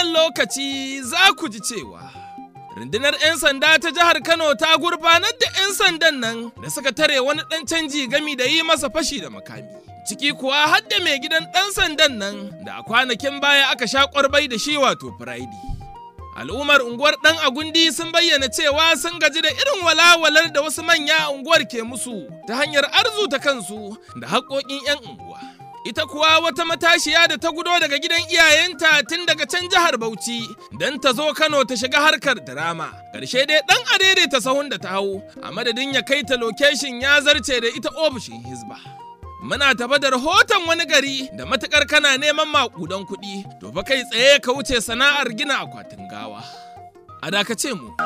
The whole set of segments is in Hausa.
wannan lokaci za ku ji cewa rundunar 'yan sanda ta jihar Kano ta gurfanar da 'yan sandan nan da suka tare wani ɗan canji gami da yi masa fashi da makami. Ciki kuwa har da mai gidan ɗan sandan nan da a kwanakin baya aka sha ƙwarbai da shi wato Friday. Al'ummar unguwar ɗan agundi sun bayyana cewa sun gaji da irin walawalar da wasu manya a unguwar ke musu ta hanyar arzuta kansu da haƙoƙin 'yan unguwa. Ita kuwa wata matashiya da ta gudo daga gidan iyayenta tun daga can jihar Bauchi don ta zo Kano ta shiga harkar drama. Ƙarshe dai ɗan adere ta sahun da ta hau, a madadin ya kai ta lokeshin ya zarce da ita ofishin Hizba. Muna tafa da rahoton wani gari da matukar kana neman maƙudan kuɗi, to fa kai tsaye ka wuce sana'ar gina akwatin gawa. A dakace mu.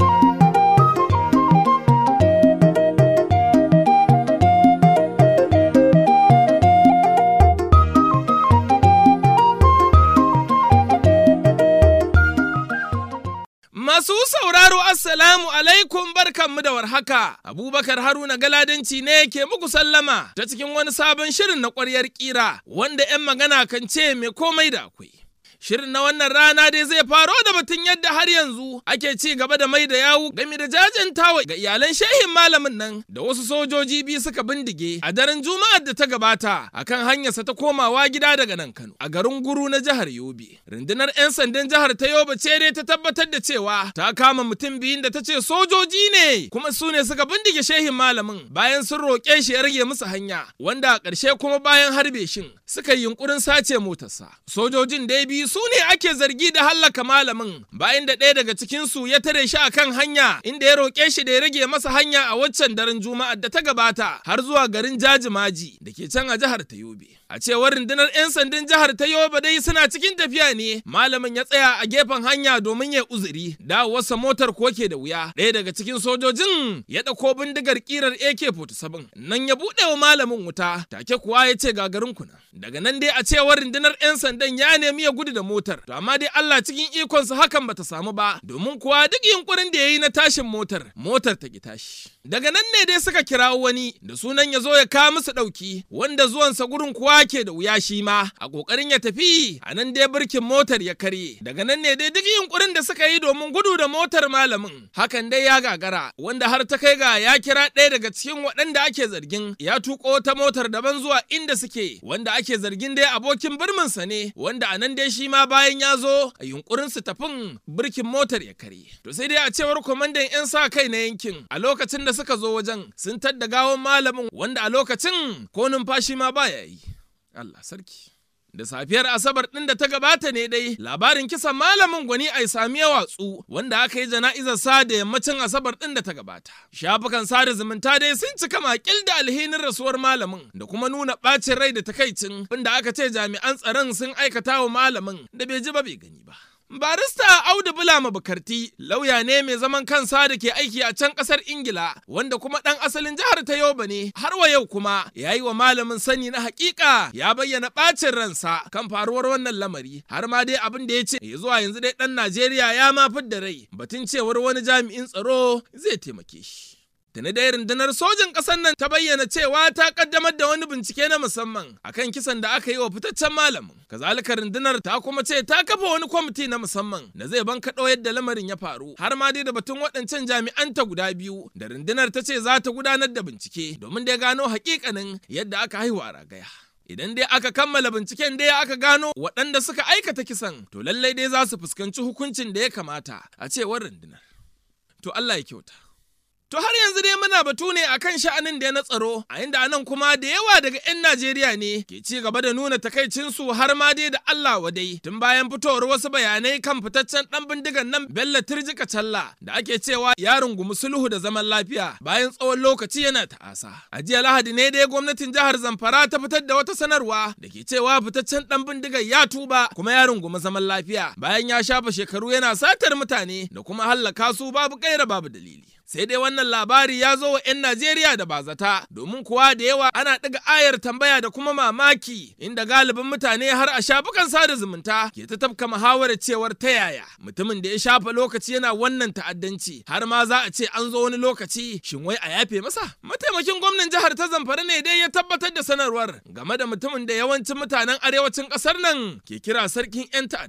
Masu sauraro Assalamu alaikum barkanmu da warhaka. Abubakar Haruna Galadanci ne ke muku sallama ta cikin wani sabon shirin na ƙwaryar ƙira wanda 'yan magana kan ce mai komai da akwai. Shirin na wannan rana dai zai faro da batun yadda har yanzu ake ci gaba da mai da yawu game da jajantawa ga iyalan shehin malamin nan da wasu sojoji biyu suka bindige a daren Juma'ar da ta gabata akan hanyarsa ta komawa gida daga nan Kano a garin Guru na jihar Yobe. Rundunar 'yan sandan jihar ta Yobe ce dai ta tabbatar da cewa ta kama mutum biyun da ta ce sojoji ne kuma su ne suka bindige shehin malamin bayan sun roƙe shi ya rage musu hanya wanda a ƙarshe kuma bayan harbe shin suka yi yunkurin sace motarsa. Sojojin dai biyu su ne ake zargi da hallaka malamin bayan da ɗaya daga cikinsu ya tare shi a kan hanya inda ya roƙe shi da ya rage masa hanya a waccan daren juma'ar da ta gabata har zuwa garin jajimaji da ke can a jihar ta yobe a cewar rundunar 'yan sandan jihar ta yobe dai suna cikin tafiya ne malamin ya tsaya a gefen hanya domin ya uzuri dawowarsa motar ko ke da wuya ɗaya daga cikin sojojin ya ɗauko bindigar kirar ak-47 nan ya buɗe wa malamin wuta take kuwa ya ce gagarin kuna daga nan dai a cewar rundunar 'yan sandan ya nemi ya gudu da motar to amma dai Allah cikin ikonsa hakan bata samu ba domin kuwa duk yunkurin da ya yi na tashin motar motar ta ki tashi daga nan ne dai suka kirawo wani da sunan ya zo ya kawo musu ɗauki wanda zuwansa gurin kuwa ke da wuya shi ma a ƙoƙarin ya tafi a nan dai birkin motar ya karye daga nan ne dai duk yunkurin da suka yi domin gudu da motar malamin hakan dai ya gagara wanda har ta kai ga ya kira ɗaya daga cikin waɗanda ake zargin ya tuƙo ta motar daban zuwa inda suke wanda ake zargin dai abokin birminsa ne wanda a nan dai shi ma bayan ya zo a yunkurin su tafin birkin motar ya karye to sai dai a cewar kwamandan 'yan sa kai na yankin a lokacin da suka zo wajen sun tadda gawon malamin wanda a lokacin ko numfashi ma baya yi Allah sarki. Da safiyar Asabar ɗin da ta gabata ne dai labarin kisan malamin gwani a sami watsu wanda aka yi jana'izar sa da yammacin Asabar ɗin da ta gabata. Shafukan sada zumunta dai sun cika makil da alhinin rasuwar malamin da kuma nuna ɓacin rai da takaicin inda aka ce jami'an tsaron sun aikata wa malamin da bai ji ba bai gani ba. Barista Audu Bulama Bukarti lauya ne mai zaman kansa da ke aiki a can kasar Ingila wanda kuma ɗan asalin jihar ta Yoba ne har wa yau kuma ya yi wa malamin sani na hakika ya bayyana ɓacin ransa kan faruwar wannan lamari har ma dai abin da ya ce ya zuwa yanzu dai ɗan Najeriya ya ma da rai batun cewar wani jami'in tsaro zai taimake shi. Tuni dai rundunar sojin ƙasar nan ta bayyana cewa ta kaddamar da wani bincike na musamman akan kisan da aka yi wa fitaccen malamin. Kazalika rundunar ta kuma ce ta kafa wani kwamiti na musamman da zai bankaɗo yadda lamarin ya faru har ma dai da batun waɗancan jami'an ta guda biyu da rundunar ta ce za ta gudanar da bincike domin dai gano hakikanin yadda aka haihu a ragaya. Idan dai aka kammala binciken dai aka gano waɗanda suka aikata kisan to lallai dai za su fuskanci hukuncin da ya kamata a cewar rundunar. To Allah ya kyauta. To har yanzu dai muna batu ne akan sha'anin da ya na tsaro, a inda anan kuma da yawa daga 'yan Najeriya ne ke ci gaba da nuna takaicinsu har ma dai da Allah wadai tun bayan fitowar wasu bayanai kan fitaccen dan bindigan nan Bello Turjika Challa da ake cewa ya rungumi sulhu da zaman lafiya bayan tsawon lokaci yana ta'asa. A jiya Lahadi ne dai gwamnatin jihar Zamfara ta fitar da wata sanarwa da ke cewa fitaccen dan bindigan ya tuba kuma ya rungumi zaman lafiya bayan ya shafa shekaru yana satar mutane da kuma hallaka su babu kaira babu dalili. sai dai wannan labari ya zo wa 'yan Najeriya da bazata domin kuwa da yawa ana ɗiga ayar tambaya da kuma mamaki inda galibin mutane har a shafukan sada zumunta ke ta tafka muhawarar cewar ta yaya mutumin da ya shafa lokaci yana wannan ta'addanci har ma za a ce an zo wani lokaci shin wai a yafe masa mataimakin gwamnan jihar ta zamfara ne dai ya tabbatar da sanarwar game da mutumin da yawancin mutanen arewacin ƙasar nan ke kira sarkin 'yan ta'adda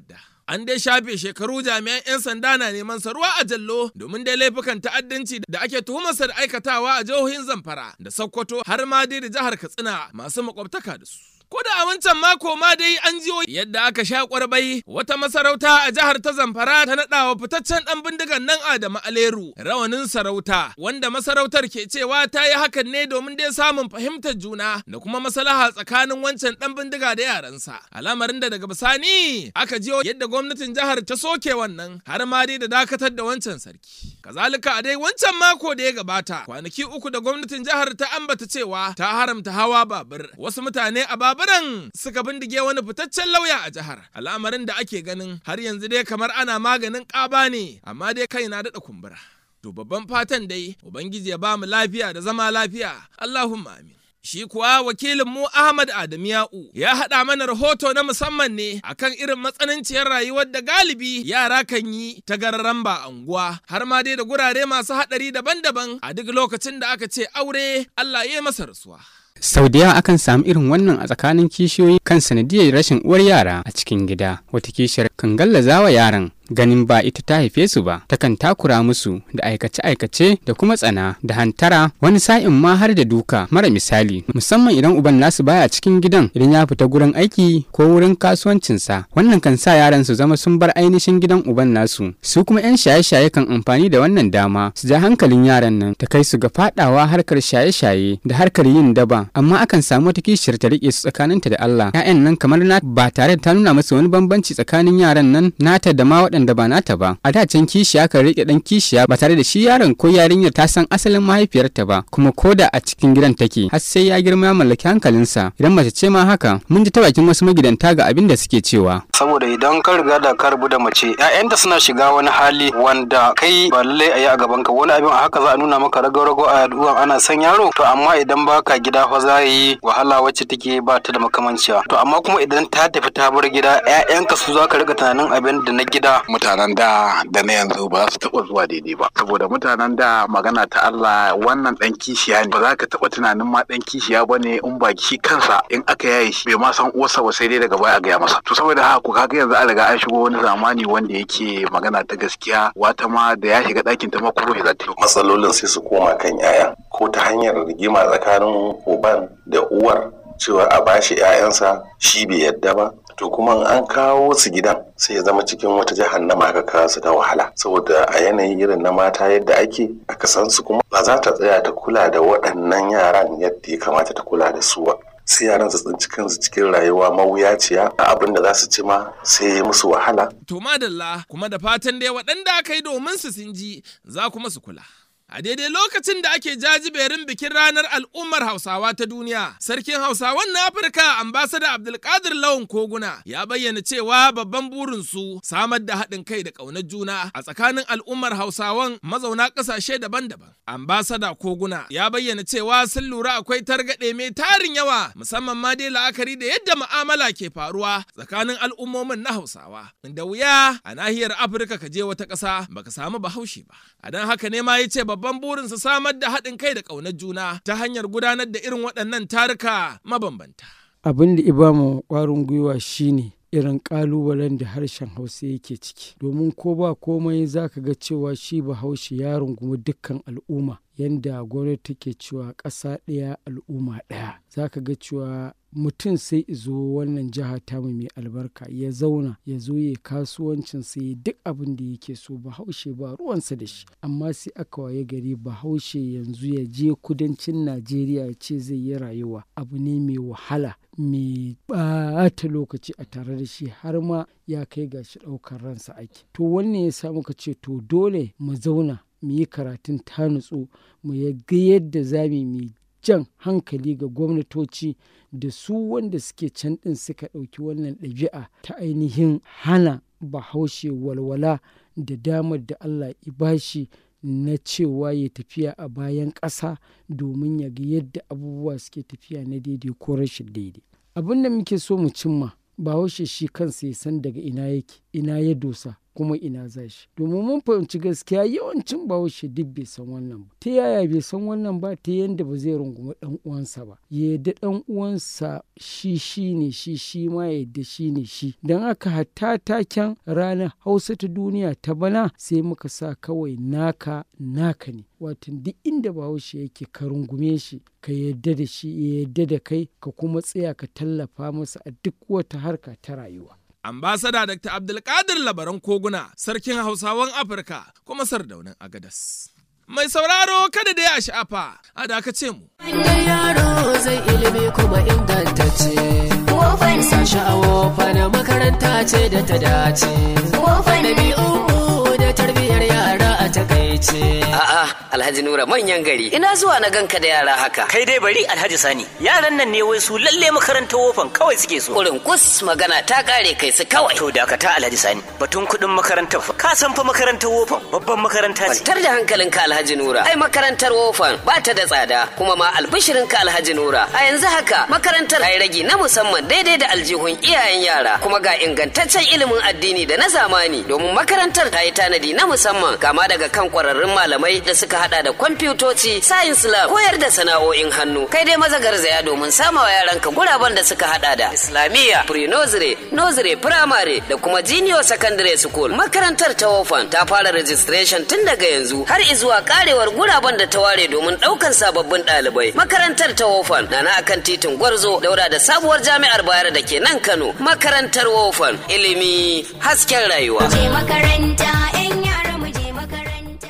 An dai shafe shekaru jami'an 'yan sanda na neman sa ruwa a jallo domin dai laifukan ta'addanci da ake tuhumarsa da aikatawa a jihohin Zamfara da Sokoto har ma dai da jihar Katsina masu makwabtaka da su. Ko da a wancan mako ma dai an jiyo yadda aka sha kwarbai wata masarauta a jihar ta Zamfara ta naɗa wa fitaccen ɗan bindigan nan Adamu Aleru rawanin sarauta wanda masarautar ke cewa ta yi hakan ne domin dai samun fahimtar juna da kuma maslaha tsakanin wancan ɗan bindiga da yaransa. Al'amarin da daga bisani aka jiyo yadda gwamnatin jihar ta soke wannan har ma dai da dakatar da wancan sarki. Kazalika a dai wancan mako da ya gabata kwanaki uku da gwamnatin jihar ta ambata cewa ta haramta hawa babur wasu mutane a baburan suka bindige wani fitaccen lauya a jihar al'amarin da ake ganin har yanzu dai kamar ana maganin ƙaba ne amma dai kai na daɗa kumbura to babban fatan dai ubangiji ya ba mu lafiya da zama lafiya allahumma amin Shi kuwa wakilin mu Ahmad Adamu Ya'u ya haɗa mana rahoto na musamman ne akan irin matsananciyar rayuwar da galibi yara kan yi ta gararan ba anguwa har ma dai da gurare masu haɗari daban-daban a duk lokacin da aka ce aure Allah ya masa rasuwa. Sau da yawa akan samu irin wannan a tsakanin kishiyoyi kan sanadiyar rashin uwar yara a cikin gida. Wata kishiyar kan gallaza wa yaran ganin ba ita ta haife su ba takan takura musu da aikace-aikace da kuma tsana da hantara wani sa'in ma har da duka mara misali musamman idan uban nasu baya cikin gidan idan ya fita gurin aiki ko wurin kasuwancinsa wannan kan sa yaran su zama sun bar ainihin gidan uban nasu su kuma 'yan shaye-shaye kan amfani da wannan dama su ja hankalin yaran nan ta kai su ga fadawa harkar shaye-shaye da harkar yin daba amma akan samu wata kishiyar ta rike su tsakaninta da Allah 'ya'yan nan kamar na ba tare da ta nuna masa wani bambanci tsakanin yaran nan nata da ma waɗanda ba nata ba a da can kishiya kan rike dan kishiya ba tare da shi yaron ko yarinyar ta san asalin mahaifiyarta ba kuma ko da a cikin gidan take har sai ya girma ya mallaki hankalinsa idan mace ce ma haka mun ji ta bakin wasu magidanta ga abin da suke cewa saboda idan ka riga da ka rubu da mace ƴaƴanta suna shiga wani hali wanda kai ba lallai a yi a gaban ka wani abin a haka za a nuna maka rago-rago a yaduwa ana son yaro to amma idan baka gida fa za yi wahala wacce take ba ta da makamanciya to amma kuma idan ta tafi ta bar gida ƴaƴanka su za ka riga tunanin abin da na gida mutanen da da na yanzu ba su taɓa zuwa daidai ba saboda mutanen da magana ta Allah wannan dan kishiya ne ba za ka taɓa tunanin ma dan kishiya ba ne in ba shi kansa in aka yaye shi bai ma san uwarsa ba sai dai daga baya a gaya masa to saboda haka ku kaga yanzu an riga an shigo wani zamani wanda yake magana ta gaskiya wata ma da ya shiga ɗakin ta ma kuro shi za ta yi matsalolin sai su koma kan yaya ko ta hanyar rigima tsakanin uban da uwar cewa a bashi 'ya'yansa shi bai yadda ba to kuma an kawo su gidan sai ya zama cikin wata jahannama aka kawo su ta wahala saboda a yanayi irin na mata yadda ake aka san su kuma ba za ta tsaya ta kula da waɗannan yaran yadda ya kamata ta kula da su ba sai yaran su tsinci kansu cikin rayuwa mawuyaciya a abin da za su ci ma sai ya musu wahala. To madalla kuma da fatan dai waɗanda aka yi domin su sun ji za kuma su kula. A daidai lokacin da ake jajiberin bikin ranar al'ummar Hausawa ta duniya, Sarkin Hausawan na Afirka ambasada Abdulkadir Lawan Koguna ya bayyana cewa babban burinsu samar da haɗin kai da ƙaunar juna a tsakanin al'ummar Hausawan mazauna ƙasashe daban-daban. Ambasada Koguna ya bayyana cewa sun lura akwai targaɗe mai tarin yawa musamman ma dai la'akari da yadda mu'amala ke faruwa tsakanin al'ummomin na Hausawa. Da wuya a nahiyar Afirka ka je wata ƙasa baka samu bahaushe ba. A don haka ne ma ya ce babban burinsa samar da haɗin kai da ƙaunar juna ta hanyar gudanar da irin waɗannan taruka mabambanta. Abin da iba mu ƙwarin gwiwa shine irin ƙalubalen da harshen hausa yake ciki domin ko ba komai za ka ga cewa shi bahaushe ya rungumi dukkan al'umma yanda gwamnati take cewa ƙasa ɗaya al'umma ɗaya za ka ga cewa mutum sai izo wannan jiha tamu mai albarka ya zauna ya zo ya kasuwancin sai duk abin da yake so bahaushe ba ruwansa da shi amma sai aka waye gari bahaushe yanzu ya je kudancin najeriya ya ce zai yi rayuwa abu ne mai wahala mai ɓata lokaci a tare da shi har ma ya kai ga shi ɗaukar ransa ake to wannan ya sa muka ce to dole mu zauna mu yi karatun ta nutsu mu ga yadda za mu jan hankali ga gwamnatoci da su wanda suke can ɗin suka ɗauki wannan ɗabi'a ta ainihin hana bahaushe walwala da damar da Allah bashi na cewa ya tafiya a bayan ƙasa domin ya ga yadda abubuwa suke tafiya na daidai ko rashin daidai abin da muke so mu cimma bahaushe shi kansa ya san daga ina yake ina ya dosa kuma ina za shi domin mun fahimci gaskiya yawancin bahaushe duk bai san wannan ba ta yaya bai san wannan ba ta yanda ba zai rungumi dan uwansa ba ya yadda dan uwansa shi shi ne shi shi ma ya yadda shi ne shi don haka hatta taken ranar hausa ta duniya ta bana sai muka sa kawai naka naka ne watan duk inda bahaushe yake ka rungume shi ka yadda da shi ya yadda da kai ka kuma tsaya ka tallafa masa a duk wata harka ta rayuwa ambasada Dr. Abdulkadir Labaran Koguna, sarkin Hausawan Afirka kuma sardaunin Agadas. Mai sauraro kada da ya sha'afa, a dakace mu. yaro zai ilimi kuma ingantacce. Sashi a wofa na makaranta ce da ta dace. Ɗabi'u da tarbiyyar yara a takaice. A'a, Alhaji Nura manyan gari. Ina zuwa na ganka da yara haka. Kai dai bari Alhaji Sani. Yaran nan ne wai su lalle makarantar wofan kawai suke so. Kurin kus magana ta kare kai su kawai. To dakata Alhaji Sani. Batun kuɗin makarantar fa. Ka san fa makarantar wofan babban makaranta ce. Kwantar da hankalinka Alhaji Nura. Ai makarantar wofan ba ta da tsada kuma ma albishirinka Alhaji Nura. A yanzu haka makarantar ta yi ragi na musamman daidai da aljihun iyayen yara kuma ga ingantaccen ilimin addini da na zamani domin makarantar ta yi tanadi na musamman kama daga kan kwararrun malamai da suka hada da kwamfutoci, science lab, koyar da sana'o'in hannu. Kai dai maza garzaya domin samawa yaranka guraben da suka hada da Islamiyya, pre-nursery, nursery, primary da kuma junior secondary school. Makarantar ta wofan ta fara registration tun daga yanzu har izuwa karewar guraben da ta ware domin daukan sababbin ɗalibai. Makarantar ta wofan na na akan titin Gwarzo daura da sabuwar jami'ar Bayero da ke nan Kano. Makarantar wofan ilimi hasken rayuwa. Je makaranta, 'yan yara mu je makaranta.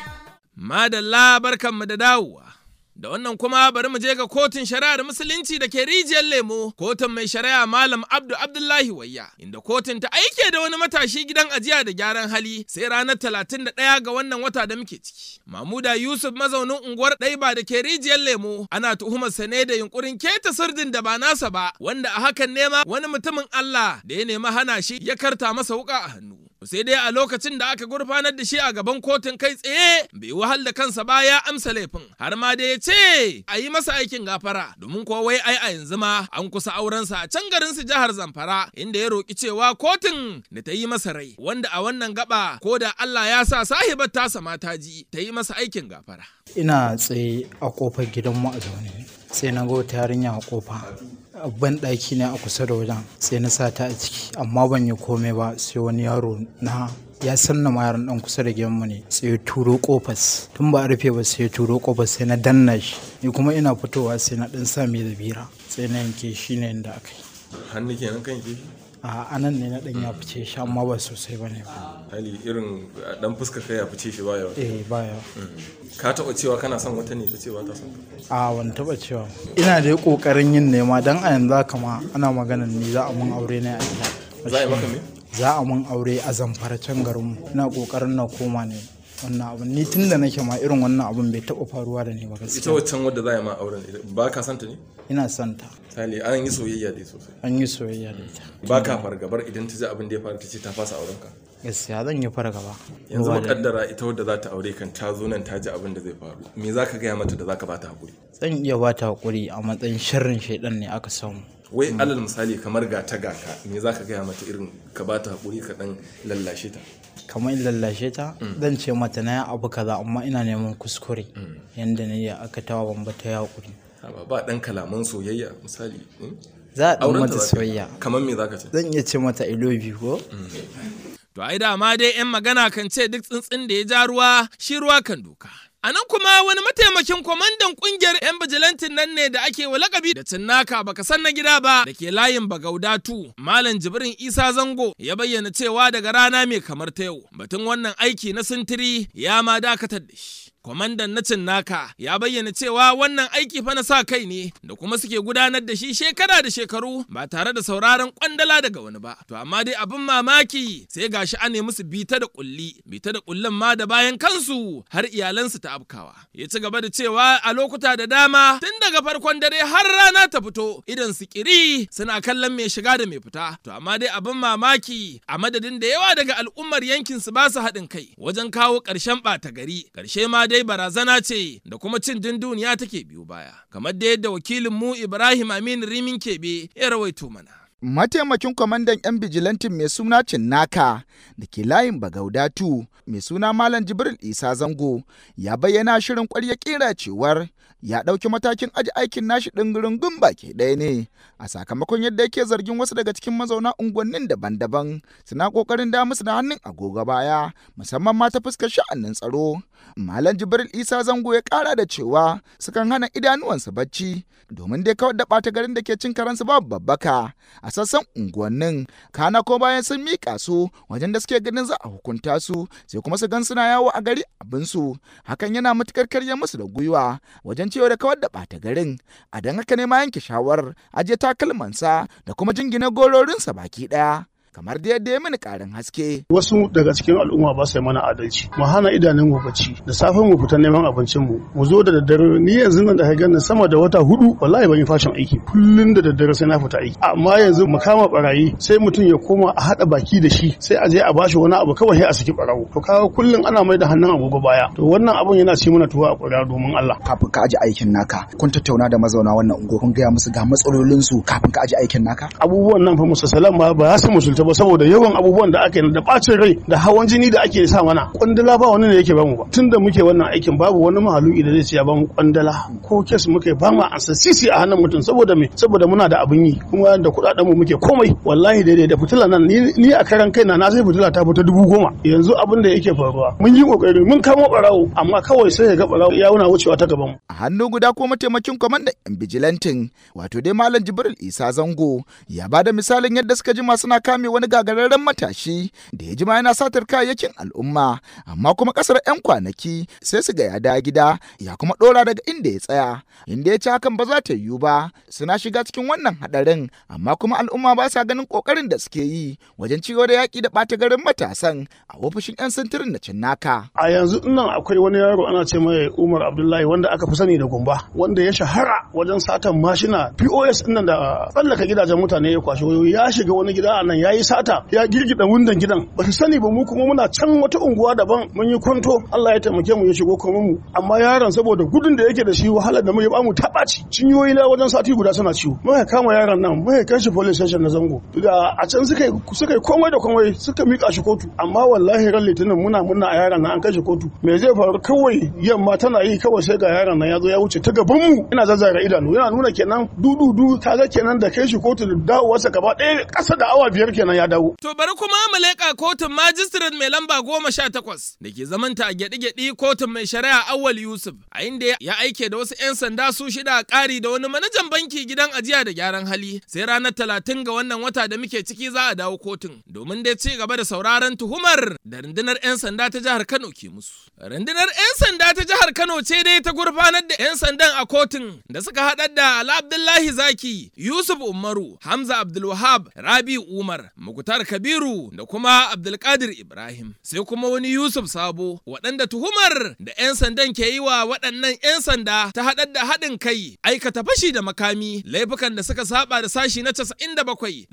Madalla barkanmu da dawowa. Da wannan kuma bari mu je ga kotun shari'ar musulunci da ke rijiyar lemo, kotun mai shari'a Malam Abdu Abdullahi Wayya, inda kotun ta aike da wani matashi gidan ajiya da gyaran hali sai ranar talatin da ɗaya ga wannan wata da muke ciki. Mamuda Yusuf mazaunin unguwar Ɗaiba da ke rijiyar lemo ana tuhumar sa ne da yunkurin keta sirdin da ba nasa ba, wanda a hakan nema wani mutumin Allah da ya nemi hana shi ya karta masa wuka a hannu. sai dai a lokacin da aka gurfanar da shi a gaban kotun kai tsaye bai wahal da kansa ba ya amsa laifin har ma da ya ce a yi masa aikin gafara domin kuwa wai ai a yanzu ma an kusa aurensa a can garin su jihar zamfara inda ya roki cewa kotun da ta yi masa rai wanda a wannan gaba ko da Allah ya sa sahibar tasa mata ji ta yi masa aikin gafara ina tsaye a kofar gidanmu a zaune sai na ga wata yarinya a kofa ban ɗaki ne a kusa da wajen sai na sa ta a ciki amma ban yi komai ba sai wani yaro na ya sanna ma yaron dan kusa da gidanmu ne sai ya turo kofas tun ba a rufe ba sai ya turo kofas sai na danna shi ni kuma ina fitowa sai na dan sa mai zabira sai na yanke shi ne inda aka yi hannu kenan kan ke a anan ne na dan ya fice shi amma ba sosai bane ba hali irin dan fuska kai ya fice shi ba yawa eh ba yawa ka taɓa cewa kana son wata ne ta ce ba ta son a wani taba cewa ina da kokarin yin nema dan a yanzu haka ma ana maganan ni za a mun aure ne a gida za a yi maka me za a mun aure a zamfara can garin ina kokarin na koma ne wannan abun ni tun da nake ma irin wannan abun bai taba faruwa da ni ba ita gaskiya waccan wadda za a yi ma auren ba ka santa ne ina son ta hali an yi soyayya dai sosai an yi soyayya da ita ba ka fargabar idan ta ji abin da ya faru ta ce ta fasa auren ka gaskiya zan yi fargaba yanzu Duba da- mukaddara ita wadda za ta aure kan ta zo nan ta ji abin da zai faru me za ka gaya mata da za ka ba ta hakuri zan iya ba ta hakuri a matsayin sharrin shaidan ne aka samu wai alal misali kamar ga ta ga ka me za ka gaya mata irin ka ba ta hakuri ka dan lallashe ta kamar in lallashe ta zan ce mata na yi abu kaza amma ina neman kuskure yanda na yi aka tawa ban ba ta yi hakuri Haba, ba dan kalaman soyayya misali hmm? za a ɗan Aurenta mata za ka yi. soyayya kamar me za ka ce zan iya ce mata I love you ko To ai dama dai 'yan magana kan ce duk tsuntsun da ya ja ruwa shi ruwa kan doka. A nan kuma wani mataimakin kwamandan kungiyar 'yan bijilantin nan ne da ake wa lakabi da cinnaka baka san na gida ba da ke layin bagaudatu. Malam Jibrin Isa Zango ya bayyana cewa daga rana mai kamar ta yau batun wannan aiki na sintiri ya ma dakatar da shi. Kwamandan na Cinnaka ya bayyana cewa wannan aiki fa na sa kai ne da kuma suke gudanar da shi shekara da shekaru ba tare da sauraron kwandala daga wani ba. To amma dai abin mamaki sai gashi an musu bita da kulli, bita da kullun ma da bayan kansu har iyalansu ta afkawa. Ya ci gaba da cewa a lokuta da dama tun daga farkon dare har rana ta fito idan su kiri suna kallon mai shiga da mai fita. To amma dai abin mamaki a madadin da yawa daga al'ummar yankin su ba su haɗin kai wajen kawo ƙarshen ɓata gari. Ƙarshe ma dai barazana ce da kuma cin dunduniya take biyo baya. Kamar da yadda wakilin mu Ibrahim Aminu Rimin Kebe ya rawaito mana. mataimakin kwamandan 'yan bijilantin mai suna Cinnaka da ke layin Bagaudatu mai suna Malam Jibril Isa Zango ya bayyana shirin ƙwarya ƙira cewar ya ɗauki matakin aji aikin nashi ɗin baki ɗaya ne a sakamakon yadda yake zargin wasu daga cikin mazauna unguwannin daban-daban suna ƙoƙarin da musu da hannun agogo baya musamman ma ta fuskar sha'anin tsaro Malam Jibril Isa Zango ya ƙara da cewa sukan hana idanuwansu bacci domin dai kawai da ɓata garin da ke cin karansu babu babbaka a sassan unguwannin kana ko bayan sun miƙa su wajen da suke ganin za a hukunta su sai kuma su gan suna yawo a gari abinsu hakan yana matukar karya musu da gwiwa wajen cewa da kawar da ɓata garin a don haka ne ma yanke shawarar ajiye takalmansa da kuma jingina gororinsa baki ɗaya. kamar da yadda ya mini karin haske. Wasu daga cikin al'umma ba su mana adalci. Mu hana idanun mu bacci da safe mu fita neman abincin mu. Mu zo da daddare ni yanzu nan da ka gani sama da wata hudu wallahi ban yi fashin aiki. Kullun da daddare sai na fita aiki. Amma yanzu mu kama barayi sai mutum ya koma a hada baki da shi sai a je a bashi wani abu kawai sai a saki barawo. To kaga kullun ana mai da hannun agogo baya. To wannan abun yana ci mana tuwa a ƙuri'a domin Allah. Kafin ka aji aikin naka kun tattauna da mazauna wannan unguwa kun gaya musu ga matsalolinsu kafin ka aji aikin naka. Abubuwan nan fa musu salam ba ba su musulta ba saboda yawan abubuwan da ake da bacin rai da hawan jini da ake sa mana kwandala ba wani ne yake bamu ba tun da muke wannan aikin babu wani mahaluki da zai ce ya bamu kwandala ko kes muke ba mu ansa sisi a hannun mutum saboda me saboda muna da abin yi kuma da kudaden mu muke komai wallahi daidai da fitila nan ni a karan kaina na sai fitila ta fita dubu goma yanzu abin da yake faruwa mun yi kokari mun kamo barawo amma kawai sai ya ga barawo ya wuna wucewa ta gaban mu a hannu guda ko mataimakin kwamandan yan bijilantin wato dai malam jibril isa zango ya bada misalin yadda suka jima suna kame wani gagararren matashi da ya jima yana satar kayayyakin al'umma amma kuma kasar 'yan kwanaki sai su ga ya da gida ya kuma dora daga inda ya tsaya inda ya ci hakan ba za ta yiwu ba suna shiga cikin wannan hadarin amma kuma al'umma ba sa ganin kokarin da suke yi wajen ciwo da yaki da ɓata garin matasan a ofishin 'yan sintirin na cinnaka. a yanzu nan akwai wani yaro ana ce mai umar abdullahi wanda aka fi sani da gumba wanda ya shahara wajen satan mashina pos ɗin da tsallaka gidajen mutane ya kwashe wayoyi ya shiga wani gida a nan ya yi sata ya girgida wundan gidan ba su sani ba mu kuma muna can wata unguwa daban mun yi kwanto Allah ya taimake mu ya shigo kuma mu amma yaron saboda gudun da yake da shi wahalar da mu ya bamu tabaci cinyoyi na wajen sati guda suna ciwo muka kama yaron nan muka kai shi police station na zango da a can suka suka yi komai da komai suka mika shi kotu amma wallahi ran litinin muna muna a yaron nan an kai shi kotu me zai faru kawai yamma tana yi kawai sai ga yaron nan ya zo ya wuce ta gaban mu ina zazzara idanu yana nuna kenan dududu kaga kenan da kai shi kotu da dawowarsa gaba ɗaya ƙasa da awa biyar kenan ya dawo To bari kuma mu leƙa kotun majistiret mai lamba goma sha takwas da ke zamanta a gyaɗi-gyaɗi kotun mai shari'a Awal Yusuf a inda ya aike da wasu 'yan sanda su shida a ƙari da wani manajan banki gidan ajiya da gyaran hali sai ranar talatin ga wannan wata da muke ciki za a dawo kotun domin dai ci gaba da sauraron tuhumar da rundunar 'yan sanda ta jihar Kano ke musu. Rundunar 'yan sanda ta jihar Kano ce dai ta gurfanar da 'yan sandan a kotun da suka haɗar da Ala Abdullahi Zaki, Yusuf Umaru, Hamza Abdulwahab, Rabi Umar, Mukutar Kabiru da kuma Abdulkadir Ibrahim. Sai kuma wani Yusuf Sabo, waɗanda tuhumar da 'yan sandan ke yi wa waɗannan 'yan sanda ta haɗar da haɗin kai, aikata fashi da makami, laifukan da suka saba da sashi na 97,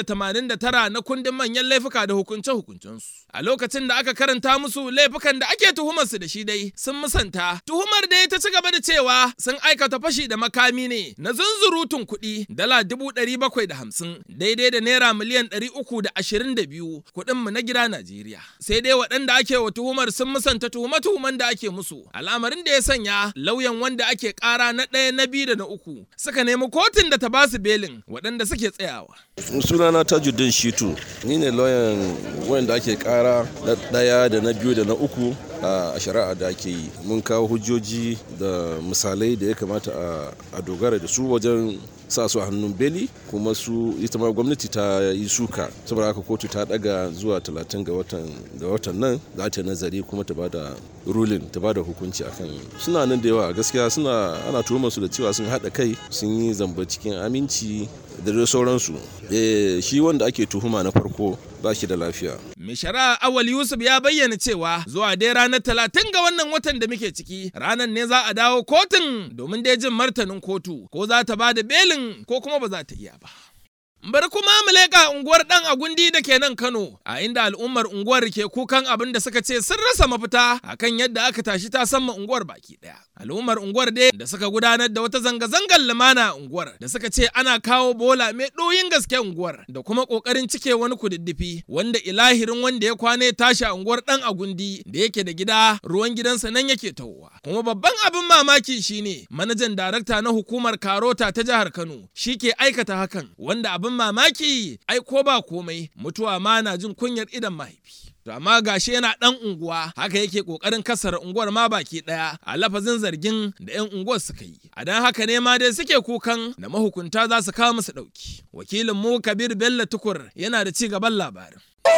289 na kundin manyan laifuka da hukunce-hukuncensu. A lokacin da aka karanta musu laifukan da ake tuhumarsu da shi dai sun musanta. Tuhumar dai ta ci gaba da cewa sun aikata fashi da makami ne na zunzurutun kuɗi dala dubu ɗari bakwai da hamsin daidai da naira miliyan ɗari uku da ashirin da biyu kuɗinmu na gida Najeriya. Sai dai waɗanda ake wa tuhumar sun musanta tuhume-tuhumen da ake musu. Al'amarin da ya sanya lauyan wanda ake ƙara na ɗaya na biyu da na uku suka nemi kotun da ta ba su belin waɗanda suke tsayawa. sunana tajuddin shitu ni ne lauyan wanda ake kara na daya da na biyu da na uku a shari'a da ake yi mun kawo hujjoji da misalai da ya kamata a dogara da su wajen sa su a hannun beli kuma su ita ma gwamnati ta yi suka saboda haka kotu ta daga zuwa 30 ga watan ga watan nan za ta nazari kuma ta bada ruling ta bada hukunci akan suna nan da yawa gaskiya suna ana tuhumar su da cewa sun hada kai sun yi zamba cikin aminci da dai sauransu eh shi wanda ake tuhuma na farko ba shi da lafiya Mai shari'a Awal Yusuf ya bayyana cewa zuwa dai ranar talatin ga wannan watan da muke ciki ranar ne za a dawo kotun domin dai jin martanin kotu ko za ta ba da belin ko kuma ba za ta iya ba. Bari kuma mu leƙa unguwar ɗan agundi da ke nan Kano, a inda al'ummar unguwar ke kukan abin da suka ce sun rasa mafita akan yadda aka tashi ta sama unguwar baki ɗaya. Al'ummar unguwar dai da suka gudanar da wata zanga-zangar lumana a unguwar da suka ce ana kawo bola mai ɗoyin gaske unguwar da kuma ƙoƙarin cike wani kududdufi wanda ilahirin wanda ya kwana ya tashi a unguwar ɗan agundi da yake da gida ruwan gidansa nan yake tahowa. Kuma babban abin mamaki shine manajan darakta na hukumar Karota ta jihar Kano shi ke aikata hakan wanda abin mamaki ai ko ba komai mutuwa ma na jin kunyar idan mahaifi. To amma gashi yana ɗan unguwa haka yake ƙoƙarin kasar unguwar ma baki ɗaya a lafazin zargin da 'yan unguwar suka yi. A dan haka ne ma dai suke kukan da mahukunta za su kawo musu ɗauki. Wakilin mu Kabir Bello Tukur yana da ci gaban labarin.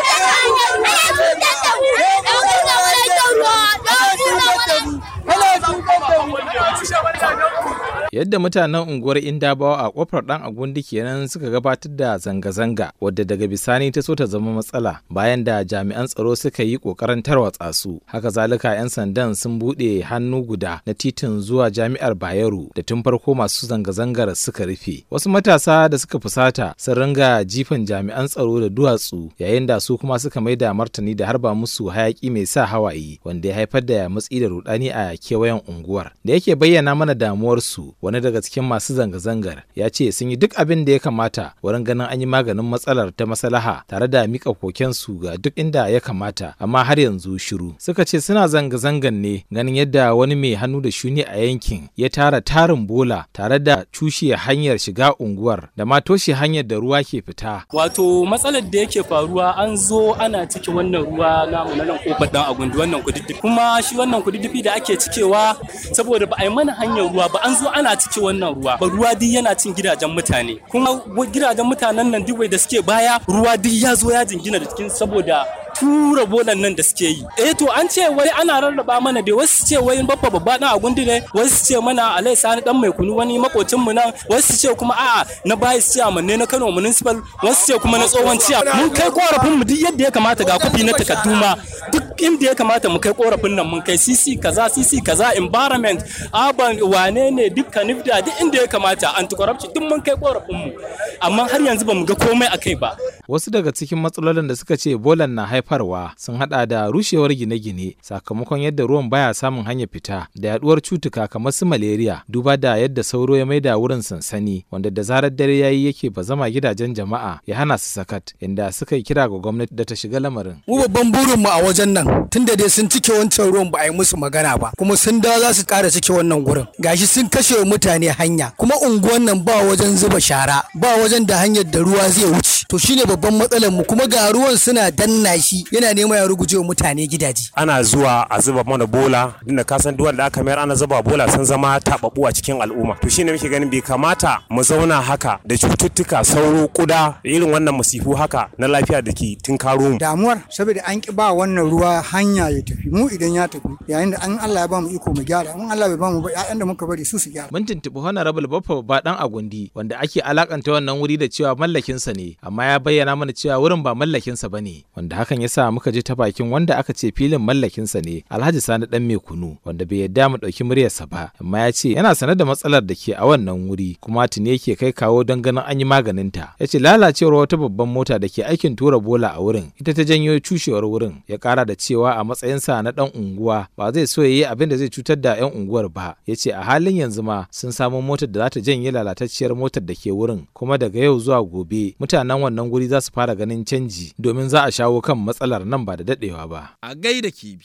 Yadda mutanen unguwar Indabawa a kofar dan agundi kenan suka gabatar da zanga-zanga wadda daga bisani ta so ta zama matsala bayan da jami'an tsaro suka yi kokarin tarwatsa su. Haka zalika 'yan sandan sun buɗe hannu guda na titin zuwa jami'ar Bayero da tun farko masu zanga-zangar suka rufe. Wasu matasa da suka fusata sun ringa jifan jami'an tsaro da duwatsu yayin da su kuma suka mai da martani da harba musu hayaki mai sa hawaye wanda ya haifar da matsi da rudani a kewayen unguwar. Da yake bayyana mana damuwarsu wani daga cikin masu zanga-zangar ya ce sun yi duk abin da ya kamata wurin ganin an yi maganin matsalar ta maslaha tare da mika kokensu ga duk inda ya kamata amma har yanzu shiru suka ce suna zanga-zangan ne ganin yadda wani mai hannu da shuni a yankin ya tara tarin bola tare da cushe hanyar shiga unguwar da ma toshe hanyar da ruwa ke fita wato matsalar da yake faruwa an zo ana cike wannan ruwa namu na nan kofar dan agundi wannan kududdufi kuma shi wannan kududdufi da ake cikewa saboda ba a yi mana hanyar ruwa ba an zo ana cike wannan ruwa ba ruwa duk yana cin gidajen mutane kuma gidajen mutanen nan duk da suke baya ruwa duk ya zo ya jingina da cikin saboda tura bolan nan da suke yi eh to an ce wai ana rarraba mana da wasu ce wai babba babba na agundi ne wasu ce mana alai sani dan mai kunu wani makocin mu nan wasu ce kuma a'a na bayi ciyaman ne na Kano municipal wasu ce kuma na tsohon ciya mun kai korafin mu duk yadda ya kamata ga kufi na takadduma duk inda ya kamata mu kai korafin nan mun kai CC kaza CC kaza environment urban wane ne dukkan nifda duk inda ya kamata anti corruption duk mun kai korafin mu amma har yanzu ba mu ga komai akai ba wasu daga cikin matsalolin da suka ce bolan na haifarwa sun hada da rushewar gine-gine sakamakon yadda ruwan baya samun hanyar fita da yaduwar cutuka kamar su malaria duba da yadda sauro ya maida wurin sansani wanda da zarar dare yayi yake bazama gidajen jama'a ya hana su sakat inda suka yi kira ga gwamnati da ta shiga lamarin mu babban burin mu a wajen nan tunda dai sun cike wancan ruwan ba a yi musu magana ba kuma sun dawo za su kara cike wannan gurin gashi sun kashe mutane hanya kuma unguwan nan ba wajen zuba shara ba wajen da hanyar da ruwa zai wuce to shine babban matsalar mu kuma ga ruwan suna danna shi yana nema ya ruguje wa mutane gidaje ana zuwa a zuba mana bola dinda ka san duwan da aka mayar ana zuba bola sun zama tababu a cikin al'umma to shine muke ganin bai kamata mu zauna haka da cututtuka sauro kuda irin wannan masifu haka na lafiya da ke tunkaro mu damuwar saboda an ki ba wannan ruwa hanya ya tafi mu idan ya tafi yayin da an Allah ya ba mu iko mu gyara in Allah bai ba mu ba ƴaƴan da muka bari su su gyara mun tuntuɓi honorable baffa ba dan agundi wanda ake alakanta wannan wuri da cewa mallakinsa ne amma ya bayyana mana cewa wurin ba mallakinsa ba ne wanda hakan ya sa muka ji ta bakin wanda aka ce filin mallakinsa ne alhaji sani dan mai kunu wanda bai yadda mu ɗauki muryarsa ba amma ya ce yana sanar da matsalar da ke a wannan wuri kuma tuni yake kai kawo don ganin an yi maganinta ya ce lalacewar wata babban mota da ke aikin tura bola a wurin ita ta janyo cushewar wurin ya kara da cewa a matsayinsa na dan unguwa ba zai so ya yi abin da zai cutar da 'yan unguwar ba ya ce a halin yanzu ma sun samo motar da za ta janye lalatacciyar motar da ke wurin kuma daga yau zuwa gobe mutanen wannan guri za su fara ganin canji domin za a shawo kan matsalar nan ba da daɗewa ba. A gaida kibi.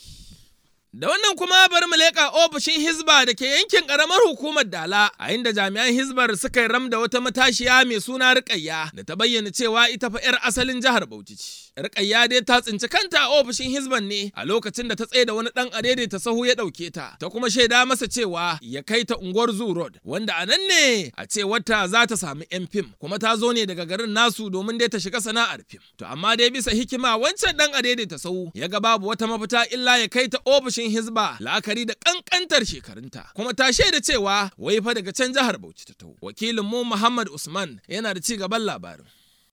Da wannan kuma bari mu leƙa ofishin Hizba da ke yankin ƙaramar hukumar Dala, a inda jami'an Hizbar suka yi ram da wata matashiya mai suna Rukayya da ta bayyana cewa ita fa 'yar asalin jihar Bauchi ce. Rukayya dai ta tsinci kanta a ofishin Hizban ne a lokacin da ta tsaye da wani ɗan adede ta sahu ya ɗauke ta, ta kuma shaida masa cewa ya kai ta unguwar Zoo Road, wanda a nan ne a ce wata za ta samu 'yan fim, kuma ta zo ne daga garin nasu domin dai ta shiga sana'ar fim. To amma dai bisa hikima wancan ɗan adede ta sahu ya ga babu wata mafita illa ya kai ta ofishin Hizba la'akari da kankantar shekarunta kuma ta shaida cewa wai fa daga can jihar Bauchi ta taho wakilin mu Muhammad Usman yana da ci gaban labarin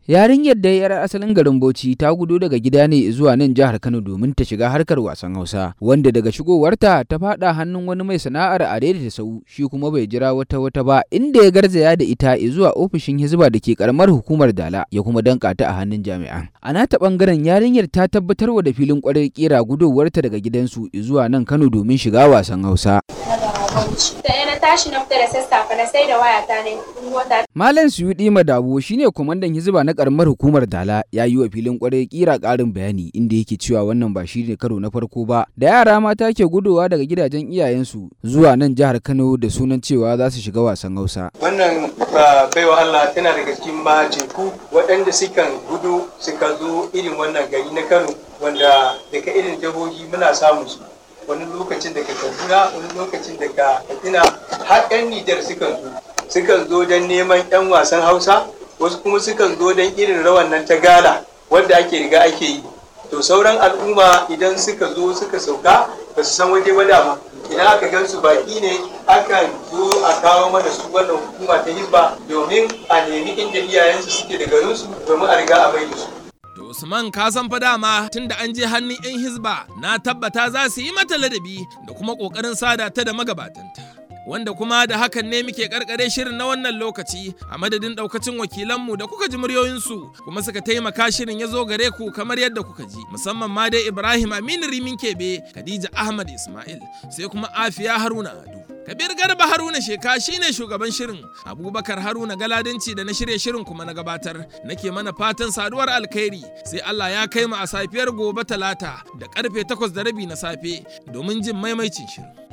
Yarinyar da yar asalin garin Bauchi ta gudo daga gida ne zuwa nan jihar Kano domin ta shiga harkar wasan Hausa, wanda daga shigowarta ta fada hannun wani mai sana'ar a daidaita sau shi kuma bai jira wata wata ba inda ya garzaya da ita zuwa ofishin Hizba da ke karamar hukumar Dala ya kuma danka ta a hannun jami'an. A nata bangaren yarinyar ta tabbatarwa da filin kwarar kera gudowarta daga gidansu zuwa nan Kano domin shiga wasan Hausa. Da na tashi na fita da sassafe na sai da wayata ne wata. Malam Suyudi Madabo shine kwamandan Hizba na karamar hukumar Dala ya yi wa filin kwarai kira karin bayani inda yake cewa wannan ba shi ne karo na farko ba da yara mata ke gudowa daga gidajen iyayensu zuwa nan jihar Kano da sunan cewa za su shiga wasan Hausa. Wannan baiwa Allah tana daga cikin majeku waɗanda sukan gudu suka zo irin wannan gari na Kano wanda daga irin jihohi muna samun su. wani lokacin daga kaduna wani lokacin daga katsina har 'yan nijar sukan zo sukan zo don neman 'yan wasan hausa wasu kuma sukan zo don irin rawan nan ta gala wadda ake riga ake yi to sauran al'umma idan suka zo suka sauka ba su san waje ba dama idan aka gan su baki ne akan zo a kawo mana su wannan hukuma ta hizba domin a nemi inda iyayensu suke da garinsu domin a riga a bai da su Usman ka san fa dama tunda an je hannun 'yan hizba na tabbata za su yi mata ladabi da kuma ƙoƙarin sada ta da magabatanta. Wanda kuma da hakan ne muke karkare shirin na wannan lokaci a madadin daukacin wakilanmu da kuka ji muryoyinsu kuma suka taimaka shirin ya zo gare ku kamar yadda kuka ji musamman ma dai Ibrahim Aminu Rimin Kebe, Khadija Ahmad Ismail sai kuma Afiya Haruna Ado. Kabir Garba Haruna Sheka shine shugaban shirin. Abubakar Haruna Galadanci da na shirya shirin kuma na gabatar. Nake mana fatan saduwar alkhairi sai Allah ya kai mu a safiyar gobe talata da karfe takwas da rabi na safe domin jin maimaicin shirin.